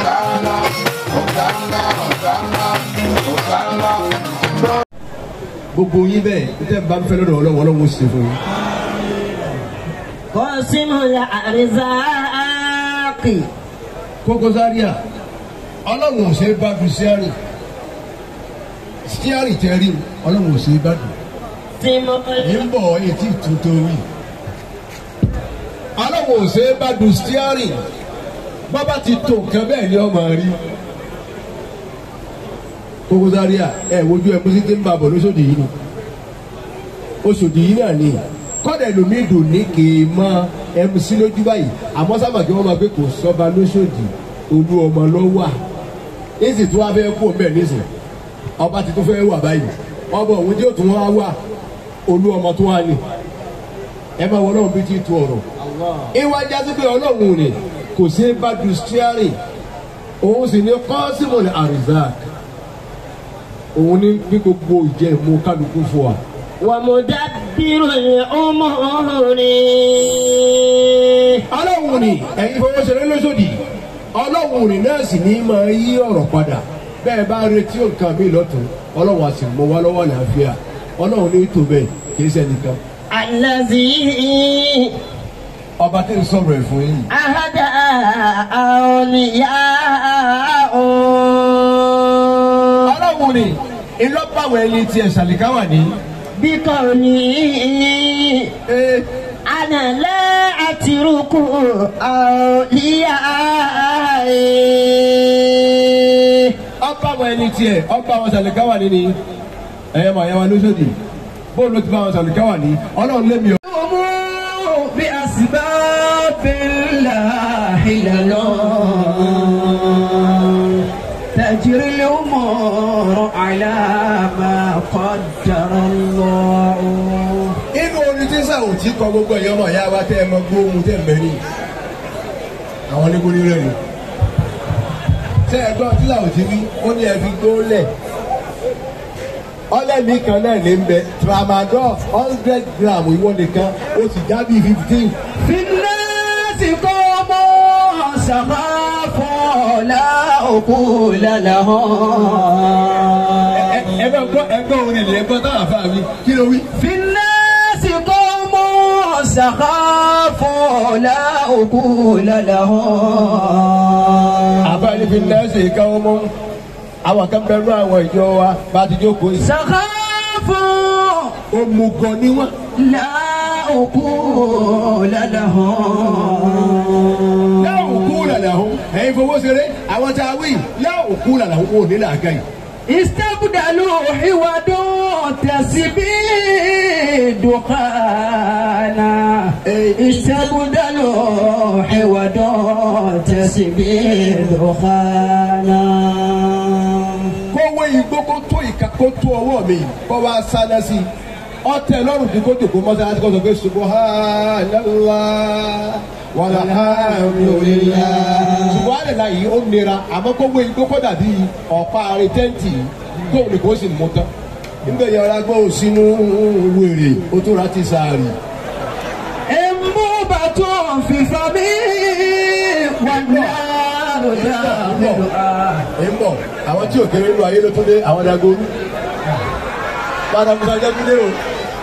Hosanna, Hosanna, Hosanna, Hosanna. gbogbo yín bẹ́ẹ̀ tẹ́ ẹ bá ń fẹ́ lọ́dọ̀ ọlọ́wọ́ ọlọ́wọ́ ṣe fún yín. قاسم الأرزاق Koko Zaria ọlọ́run ò ṣe é bá du steering steering tẹ́ rí o, ọlọ́run ò ṣe é bá du. قاسم ní ń bọ̀ etí tuntun wí. ọlọ́run ò ṣe é bá du steering bọ́bá ti tó nǹkan bẹ́ẹ̀ ni ọmọ rí. Koko Zaria ẹ wojú ẹ mú sí ti ń bá bọ̀ lóṣòdì yìí ni oṣòdì yìí náà ni kọ́dà ẹlòmíì dùn ní kì í mọ mc lójú báyìí àmọ́ sábà kí wọ́n máa pé kò sọ́ba lóṣòdì olú ọmọ ló wà èsì tí wọ́n fẹ́ kú ọ̀bẹ nísìn ọba ti tún fẹ́ wà báyìí ọba òun tí ó tún wá wà olú ọmọ tó wà ní ẹ máa wọ ọlọ́run bí tí tu ọ̀rọ̀ ìwà jásí pé ọlọ́run ni kò sí bá du steering òun sì ní kọ́sìmù ní arizak òun ní bí gbogbo ìjẹ́ ìmú kálukú fún wa. ومدبر الأمور ọlọ́run ni ẹ̀yin fọwọ́sẹ̀rẹ́ lóṣòdì ọlọ́run ni náà sì ní máa yí ọ̀rọ̀ padà bẹ́ẹ̀ bá retí nǹkan mi lọ́tún ọlọ́run á sì mọ wá lọ́wọ́ àlàáfíà ọlọ́run ní tó bẹ́ẹ̀ kì í sẹ́nìkan. الذي ọba tí ń sọ̀rọ̀ ẹ̀ fún yín. أهدى أولياء ọlọ́run ni ìlọ́pàwọ̀ ẹni tí ẹ̀ ṣàlìkáwà ní. بقوله أنا لا أترك أولياء ọpàwọ̀ ẹni tí ẹ̀ ọpàwọ̀ ṣàlìkáwà ní ni ẹ̀yẹ́ màá yẹ wa lóṣòdì bóòlù ló ti bá wọn ṣàlìkáwà ní ọlọ́run lé mi. بأسباب الله لنا تجري الأمور على ما قدر الله inú orin tí sàwọn tí kọ gbogbo ẹ̀yọ́ ọmọ ìyá wa tẹ́ ẹ mọ gbóhùn tẹ́ ẹ mẹ́rin àwọn onígbóni rẹ̀ ni tẹ́ ẹ gbọ́ tí sàwọn tí wí ó ní ẹ fi gbó lẹ̀ ọlẹ́mí kan náà ní bẹ tramadol hundred gram ìwọ nìkan ó sì já bíi fifteen في الناس قوم سخافوا لا عقول لهم ẹ bẹ gbọ́ ẹ gbọ́ orin ni ẹ gbọ́ táwọn afá mi kí ló wí. في الناس قوم سخافوا لا عقول لهم àbáyé fi nẹ́ẹ̀sì káwọn mọ́ àwọn kan bẹ̀rù àwọn ìjọ wa bá ti jókòó yìí. سخافوا òmùgọ̀ ni wọ́n. لا عقول لهم láwọn kú làlà hó ẹ̀yin fowó ṣeré àwọn tá a wí láwọn kú làlà hó wọn ò ní làákà yìí. استبدلوا حواد تسبيد دخانا استبدلوا حواد تسبيد دخانا kó wé igbó kó tó ìka kó tó ọwọ́ mi kó wá sáná sí i ọtẹ lọ́rùn kí kó tòkó mọ́sálásí kó sọ pé subhanallah walhamdulillah subhanallah yìí ó nira àmọ́ kó wé igbó kó dàbí ọ̀pá àrè tẹ́ǹtì kó ní kó sì mú tán nígbà yẹn ọ̀rá gbọ́ sínú wèrè ó tó ra ti sàárì. انبوبة في فمي والنار داخلها ẹ ń bọ̀ àwọn tí ò kéré nínú ayé ló tún dé àwọn dagoru padà musa jẹ́ kúndé o.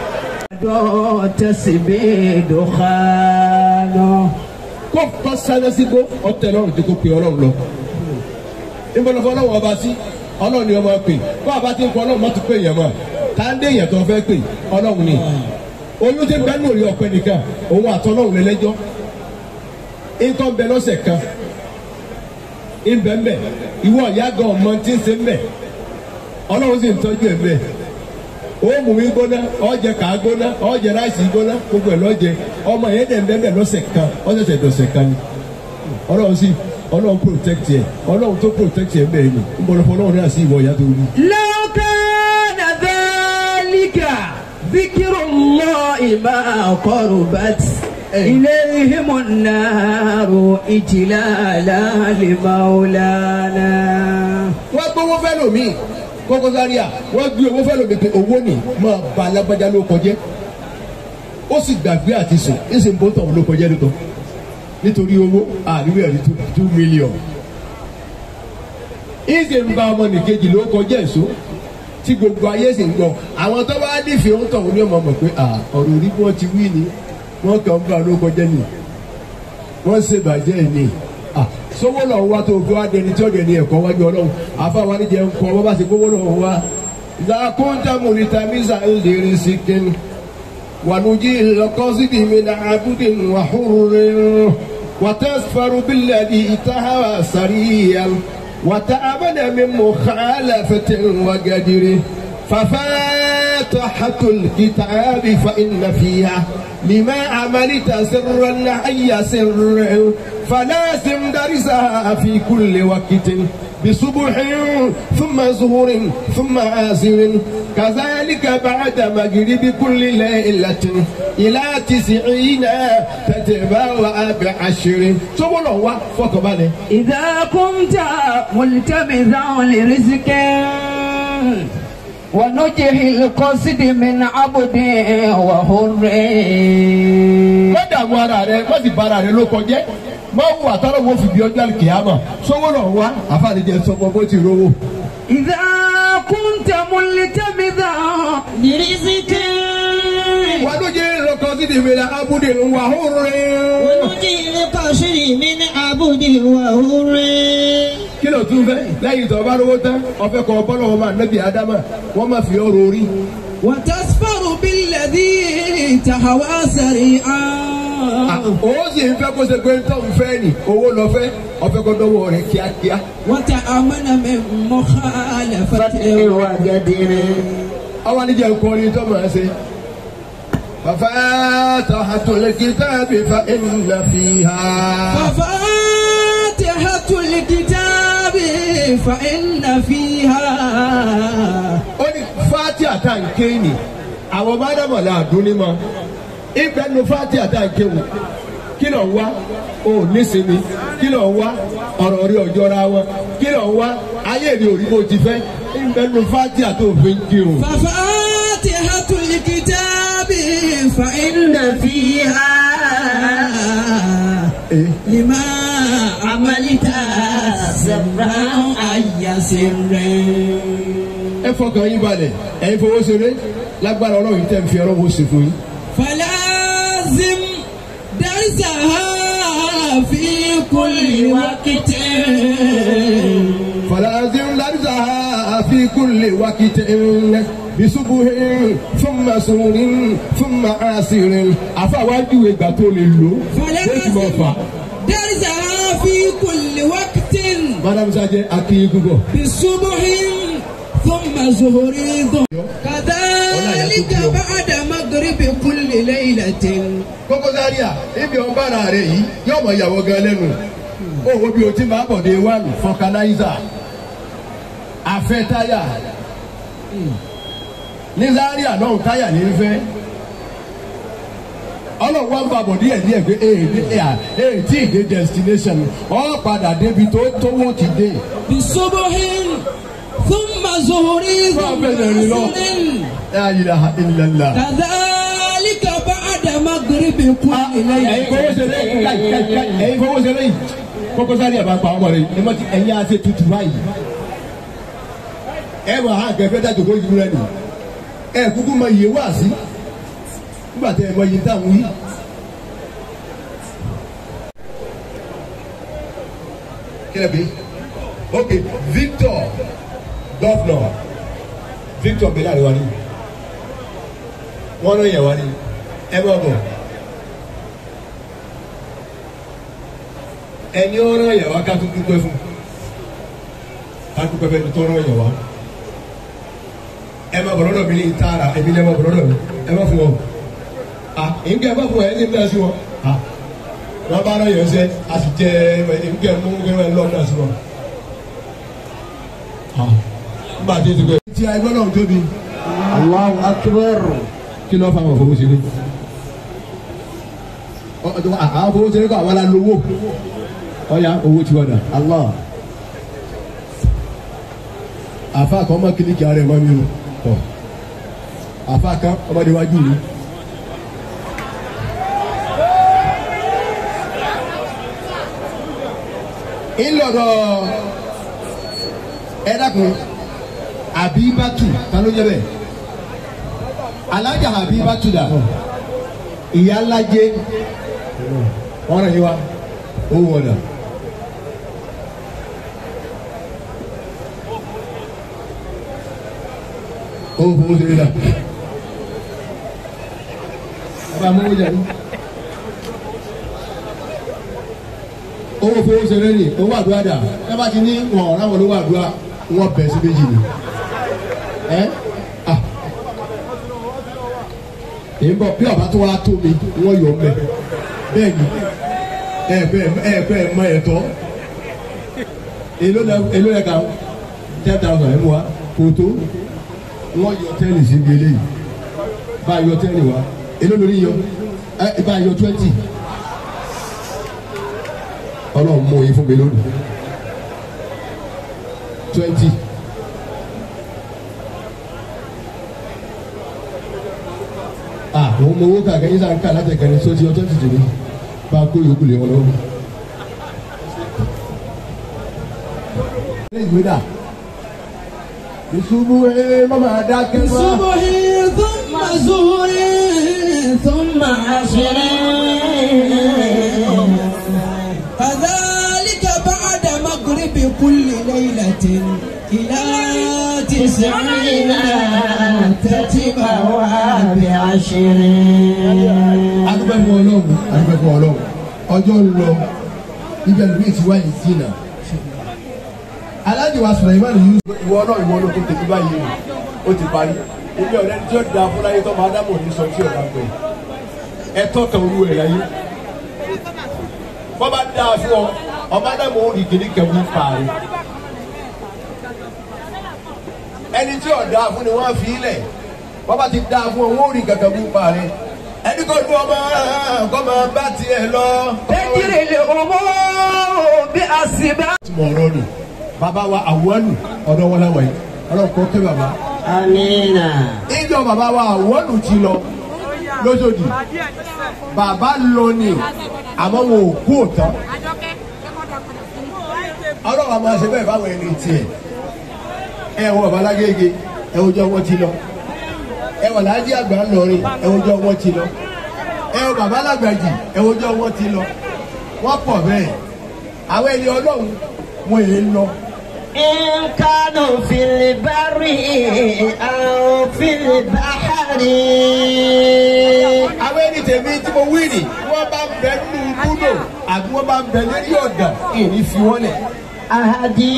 تسبيد دخانا kó kọ́ sáré sí kó ọtẹ lọ́rùn tí kò pe ọlọ́run lọ. ìbọ̀lọ́fọ́ ọlọ́run ọba sí ọlọ́run ni ọmọ pè kó àbá tí ń kọ́ ọlọ́run má tún pè yẹn mọ́ ká ń dé yẹn tó fẹ́ pè ọlọ́run ni. oyún tí ń bẹ nínú òye ọ̀pẹ nìkan òun àtọ́ ọlọ́run lẹ́lẹ́jọ́. nǹkan bẹ lọ́sẹ̀ kan ìbẹ̀mbẹ̀ ìwọ ìyá gan ọmọ tí ń ṣe ń bẹ̀ ọlọ́run sì ń tọ́jú ẹ̀ bẹ́ẹ̀ ó mú mi gbóná ọ̀jẹ̀ kà á gbóná ọ̀jẹ̀ ráìsì gbóná gbogbo ẹ̀ lọ́jẹ̀ ọmọ yẹn dẹ̀ ń bẹ́ẹ̀ lọ́sẹ̀ kan ọ̀sẹ̀sẹ̀ dọ̀sẹ̀ kan ni ọlọ́run sì ọlọ́run protect yẹ ọlọ́run tó protect yẹ bẹ́ẹ̀ ni ń bọ̀dọ̀ fún ọlọ́run náà sí ìwọ ìyá tó wí. لو كان ذلك ذكر الله ما قربت إليهم النار إجلالا لمولانا wọ́n gbówó fẹ́ lómi Koko Zaria wọ́n gbé owó fẹ́ lómi pé owó ni máa ba alágbájá ló kọjẹ́ ó sì gbàgbé àti sùn ní sì ń bó tọ̀hún ló kọjẹ́ nìkan nítorí owó àríwé ẹ̀rí two million ìṣe ń bá ọmọ nìkejì ló kọjá èso tí gbogbo ayé sì ń gbọ́ àwọn tó bá nífẹ̀ẹ́ ń tọ̀hún ní ọmọ mọ̀ pé à ọ̀rọ̀ orí bí wọ́n ti wí ni wọ́n kàn ń bá ló kọjá ni wọ́n ṣe bàjẹ́ ni à sówó lọ wá tó fi wá dẹni tí ó dẹni ẹ̀kọ́ wájú ọlọ́run àfáwa níjẹ ń kọ́ wọ́n bá ṣe gbówó lọ wá ìdákúntà mùnítà mísà ń lè rí sí kíni wànújí lọkọ́sídìí mi náà abúdé wàhúrúrin. وتسفر بالذي تهوى سريا وتأمن من مخالفة وقدر ففاتحة الكتاب فإن فيها لما عملت سرا أي سر فلازم درسها في كل وقت بصبح ثم ظهر ثم عاسر كذلك بعد مغرب كل ليلة إلى تسعين تتبع بعشر سبحان الله فكبالي إذا كنت ملتمسا لرزق ونجح القصد من عبد وحر má dààmú ara rẹ má sì bára rẹ ló kọjẹ́ má wù àtàrà wo fi bí ọjọ́ àlùkìyàmọ̀ sọ́wọ́ lọ wá àfàlẹ́jẹ sọ́kọ bó ti rówó. إذا كنت ملتمسا لرزق wà ló jẹ́ lọ́kọ́ sí ti fèrè abúlé wà hóore. ونجي القصر من عبد وحر kí ló tún fẹ́ lẹ́yìn tó bá rówó tán ọ̀fẹ́ kọ́ bọ́lọ̀ wọn máa nẹ́bí ádámà wọ́n máa fi ọrọ̀ orí. وتسفر بالذي تهوى سريعا òun sì ń fẹ́ kó ṣe pé tó ń fẹ́ nì owó lọ fẹ́ ọ̀fẹ́ kó dọ́wọ́ rẹ̀ kíákíá. وتأمن من مخالفة وقدر ọwọ́ níjẹ́ nǹkan orin tó máa ṣe. ففاتحة الكتاب فإن فيها ففاتحة الكتاب فإن فيها ó ní fati àtàǹké ni àwọn mádàmọ̀lá àdúnímọ̀ ìgbẹ́nu fati àtàǹké wò kí ló ń wá o nísìnyí kí ló ń wá ọ̀rọ̀ rí ọjọ́ra wọn kí ló ń wá ayé rí òrí bó ti fẹ́ ìgbẹ́nu fati àtòfin kí o. ففاتحة الكتاب فإن فيها Eh. لما عملت سرا أي سر ẹ fọkàn yín balẹ̀ ẹ̀yin fowó ṣeré lágbára ọlọ́run tẹ̀ ń fi ọlọ́run ó ṣe fún yín. فلازم درسها في كل وقت فلازم لرزها في كل وقت بصبح ثم سور ثم عاسر àfàwájú ìgbà tó lè lò lẹ́sìn mọ́ fà. فلازم درسها في كل وقت madam sajẹ akin gbogbo. بصبح ثم ظهر ثم كذلك بعد مغرب كل ليلة kókó sáríà ibi ọba ara rẹ yìí yóò mọ ìyàwó gan lẹ́nu owó bí o ti máa bọ̀ dé wánu fọkànáìzà afẹ́ táyà ní sáríà náà táyà ní fẹ́ ọlọ́run wá ń bá bọ̀ díẹ̀ díẹ̀ pé ee tí ì dé destination ọ padà débi tó tówó ti dé. بصبح ثم ظهر ثم عصر La ilaha illallah. كذلك بعد مغرب كل ẹ̀yin fowó ليلة ṣe lẹ́yìn káì káì káì ẹ̀yin fowó ṣe lẹ́yìn kókó sáré àbá pa ọmọ rẹ ẹ mọ ti ẹ̀yin á ṣe tutù báyìí ẹ mọ àwọn akẹfẹ dájú kó yìí rẹ nù ẹ kúkú mọ iye wá sí nígbà tẹ ẹ mọ iye táwọn yìí. kílẹ̀ bí ok Victor governor Victor bẹ̀rẹ̀ àríwá ni wọ́n ló yẹ wá ní ẹ bọ̀ bọ̀. ẹni ó rán yẹ̀wá ká tún dúpẹ́ fún ká dúpẹ́ fẹ́ni tó rán yẹ̀wá ẹ má bọ̀ lọ́dọ̀ mi ní ìtaara ẹbí ní ẹ má bọ̀ lọ́dọ̀ mi ẹ má fún wọn à nǹkan ẹ má fún wọn ẹ ní ìdá sí wọn à wọn bá rán yẹn sẹ a sì jẹ nǹkan mú nǹkan ẹ lọ́dọ̀ sí wọn à nígbà tí ti gbẹ. ti àìgbọ́n náà tóbi الله أكبر kí ló fà wọn fowó ṣeré àwọn fowó ṣeré kọ́ àwọn alálówó ọ̀ya owó tí wọ́n dà. الله àfa kan ọmọ kìlìkì ara ẹ̀ mọ́ mi o tọ̀ àfa kan ọmọdé wájú mi. ńlọrọ ẹ dákun àbíbátù ta ló jẹ bẹ́ẹ̀ alájà àbíbátù dà ìyá ńlájẹ wọn rẹ yín wa ó wọ dà. ó fowó ṣeré dà ẹ bá mọ́wó jẹ ní. owó fowó ṣeré ni owó àdúrà dà ẹ bá ti ní wọn ọ̀rọ̀ àwọn olówó àdúrà wọn bẹ̀ sí méjì ni ẹ ah èyí bọ bí ọba tó wá tó mi wọn yọ mẹ bẹ́ẹ̀ ni ẹ bẹ́ẹ̀ ẹ bẹ́ẹ̀ mọ ẹ̀tọ́ èló lẹ èló lẹ kàn ten thousand ẹ mú wa kò tó wọn yọ tẹ́lẹ̀ síbi eléyìí bá a yọ tẹ́lẹ̀ wa èló lórí yọ ẹ bá a yọ twenty ọlọ́run mú yín fún mi lónìí twenty. ah òun mọ owó kàkẹ́ yín sáà ń kà látẹ̀kẹ́ ní sọ́jí ọjọ́ tìjì ní bá a kó yòókù lé wọn lọ́wọ́. ilé ìwé dà ìṣubú ẹ mọ́mọ́ adákẹ́ mọ́. صبح ثم زهر ثم عصر فذلك بعد مغرب كل ليلة إلى تسعين تتبع بعشر adúpẹ́ fún ọlọ́run adúpẹ́ fún ọlọ́run ọjọ́ ń lọ ibẹ̀ lómi ti wá yìí jìnnà aláàjì wa sọ̀rọ̀ ìmọ̀ nìyí. ìwọ náà ìwọ ló tó tètè báyìí o ó ti parí ebi ọ̀rẹ́ tí ó da fúláyé tó máa dábò ní sọ tí ò bá pẹ́ ẹ̀tọ́ kan olú ẹ̀ láyé bọ́ bá dáa fún ọ ọba dàbò ó rí kìíní kẹwù parí ẹni tí ò dáa fún ni wọ́n fi ilẹ̀ bọ́ bá ti dáa fún ọ wọ́n ó rí kẹkẹwù parí ẹni kò dún ọmọ kọ́ máa bá tiẹ̀ lọ. تجري الأمور بأسباب tí mo rọ nù bàbá wa àwọnù ọ̀dọ̀ wọn láwọn yìí ọlọ́run kọ́ kẹ́ bàbá. Amina. ìjọ bàbá wa àwọnù ti lọ lóṣòdì bàbá lọ ni àmọ́ wọn ò kú òtán ọlọ́run àmọ́ ṣe bẹ́ẹ̀ báwọn ẹni tiẹ̀ ẹ wọ bàbá lágége ẹ wọ́jọ́ wọn ti lọ ẹ wọ láàjì àgbà ńlọrin ẹ wọ́jọ́ wọn ti lọ ẹ wọ bàbá lágbàjì ẹ wọ́jọ́ wọn ti lọ wọ́n pọ̀ bẹ́ẹ̀ àwọn ẹni ọlọ́run wọn èé lọ. إن كانوا في البر أو في البحر àwọn ẹni tèmi tí mo wí nì wọ́n bá ń bẹ nínú búdò àbí wọ́n bá ń bẹ lórí ọ̀dà ìní fi wọ́n lẹ̀. أهدي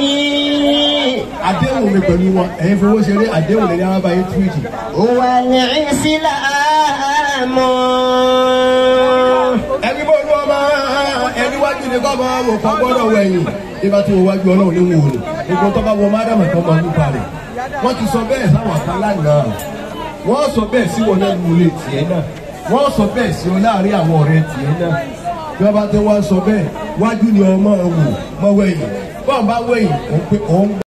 àdéhùn mi pẹ̀lú wọn ẹ̀yin fowó ṣeré àdéhùn lè ní àwọn abáyé túwìtì. والإسلام ẹni bó ló ọmọ ẹni wájú ni kọ́ máa wò kọ́ gbọ́dọ̀ wẹ̀yìn nígbà tí wọ́n wájú ọlọ́run ní wò ni gbogbo tó bá wọ mádàmà kan máa ń pa rẹ̀ wọ́n ti sọ bẹ́ẹ̀ sáwọn kan lánàá wọ́n sọ bẹ́ẹ̀ sí wọn lẹ́nu ilé tiẹ̀ náà wọ́n sọ bẹ́ẹ̀ sí wọn láàrin àwọn ọ̀rẹ́ tiẹ̀ náà bí wọ́n bá tó wá sọ bẹ́ẹ̀ wájú ni ọmọ wò mọ́ wẹ̀yìn bọ́ọ̀ bá wẹ̀yìn òun pé òun